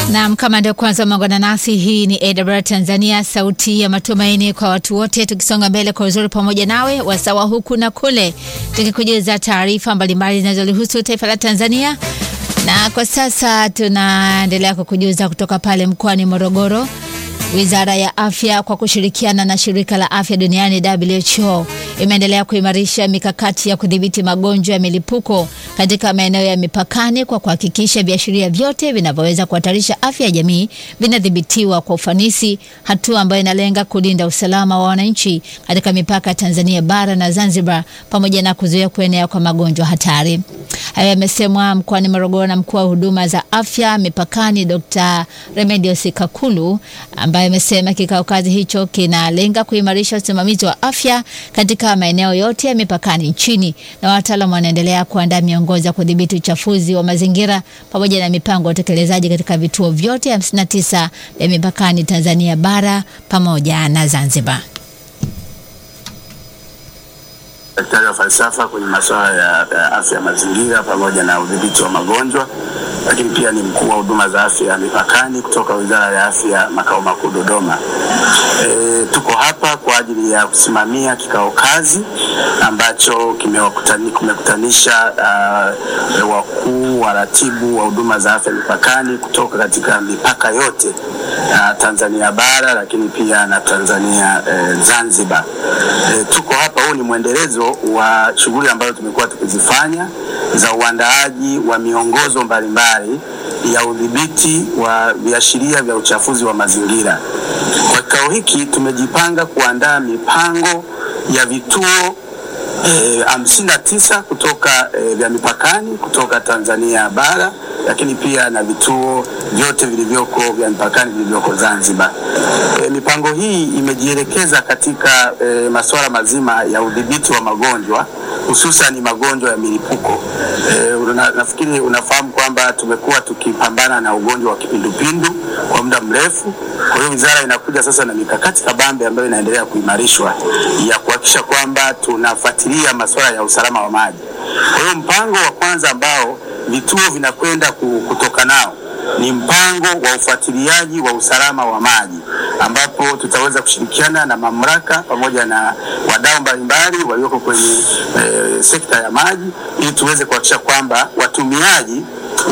Naam, kama ndio kwanza umeungana nasi, hii ni AWR Tanzania, sauti ya matumaini kwa watu wote, tukisonga mbele kwa uzuri pamoja nawe wasawa huku na kule, tukikujuza taarifa mbalimbali zinazolihusu taifa la Tanzania. Na kwa sasa tunaendelea kukujuza kutoka pale mkoani Morogoro. Wizara ya Afya kwa kushirikiana na Shirika la Afya Duniani WHO imeendelea kuimarisha mikakati ya kudhibiti magonjwa ya milipuko katika maeneo ya mipakani kwa kuhakikisha viashiria vyote vinavyoweza kuhatarisha afya ya jamii vinadhibitiwa kwa ufanisi, hatua ambayo inalenga kulinda usalama wa wananchi katika mipaka ya Tanzania bara na Zanzibar pamoja na kuzuia kuenea kwa magonjwa hatari. Hayo yamesemwa mkoani Morogoro na mkuu wa huduma za afya mipakani Dr. Remedios Kakulu ambaye amesema kikao kazi hicho kinalenga kuimarisha usimamizi wa afya katika maeneo yote ya mipakani nchini, na wataalamu wanaendelea kuandaa miongozo ya kudhibiti uchafuzi wa mazingira pamoja na mipango ya utekelezaji katika vituo vyote 59 vya mipakani Tanzania bara pamoja na Zanzibar. Daktari wa falsafa kwenye masuala ya, ya afya ya mazingira pamoja na udhibiti wa magonjwa, lakini pia ni mkuu wa huduma za afya ya mipakani kutoka Wizara ya Afya makao makuu Dodoma. E, tuko hapa kwa ajili ya kusimamia kikao kazi ambacho kimekutanisha uh, wakuu waratibu wa huduma za afya mipakani kutoka katika mipaka yote uh, Tanzania bara lakini pia na Tanzania uh, Zanzibar. E, tuko hapa, huu ni mwendelezo wa shughuli ambazo tumekuwa tukizifanya za uandaaji wa miongozo mbalimbali ya udhibiti wa viashiria vya uchafuzi wa mazingira. Kwa kikao hiki tumejipanga kuandaa mipango ya vituo hamsini na tisa kutoka e, vya mipakani kutoka Tanzania bara lakini pia na vituo vyote vilivyoko vya mipakani vilivyoko Zanzibar. E, mipango hii imejielekeza katika e, masuala mazima ya udhibiti wa magonjwa hususan magonjwa ya milipuko. E, una, nafikiri unafahamu kwamba tumekuwa tukipambana na ugonjwa wa kipindupindu kwa muda mrefu. Kwa hiyo wizara inakuja sasa na mikakati kabambe ambayo inaendelea kuimarishwa ya kuhakikisha kwamba tunafuatilia masuala ya usalama wa maji. Kwa hiyo mpango wa kwanza ambao vituo vinakwenda kutoka nao ni mpango wa ufuatiliaji wa usalama wa maji ambapo tutaweza kushirikiana na mamlaka pamoja na wadau mbalimbali walioko kwenye e, sekta ya maji ili tuweze kuhakikisha kwamba watumiaji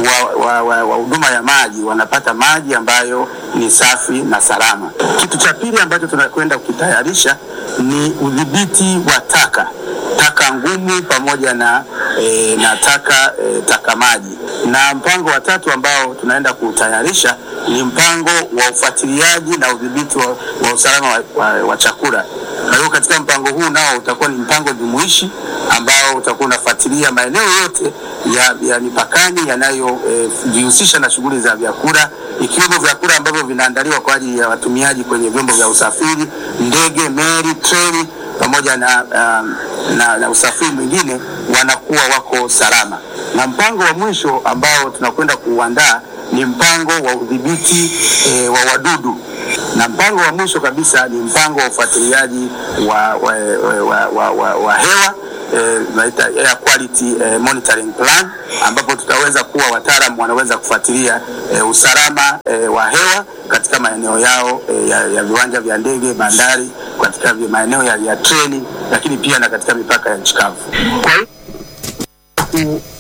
wa huduma wa, wa, wa ya maji wanapata maji ambayo ni safi na salama. Kitu cha pili ambacho tunakwenda kukitayarisha ni udhibiti wa taka taka ngumu pamoja na, e, na taka e, taka maji. Na mpango wa tatu ambao tunaenda kutayarisha ni mpango wa ufuatiliaji na udhibiti wa, wa usalama wa, wa, wa chakula. Kwa hiyo katika mpango huu nao utakuwa ni mpango jumuishi ambao utakuwa unafuatilia maeneo yote ya, ya mipakani yanayojihusisha e, na shughuli za vyakula ikiwemo vyakula ambavyo vinaandaliwa kwa ajili ya watumiaji kwenye vyombo vya usafiri, ndege, meli, treni pamoja na, um, na, na usafiri mwingine wanakuwa wako salama. Na mpango wa mwisho ambao tunakwenda kuuandaa ni mpango wa udhibiti e, wa wadudu, na mpango wa mwisho kabisa ni mpango wa ufuatiliaji wa, wa, wa, wa, wa, wa hewa tunaita eh, air quality eh, monitoring plan ambapo tutaweza kuwa wataalamu wanaweza kufuatilia eh, usalama eh, wa hewa katika maeneo yao eh, ya, ya viwanja vya ndege, bandari, katika maeneo ya, ya treni, lakini pia na katika mipaka ya nchi kavu. Kwa hiyo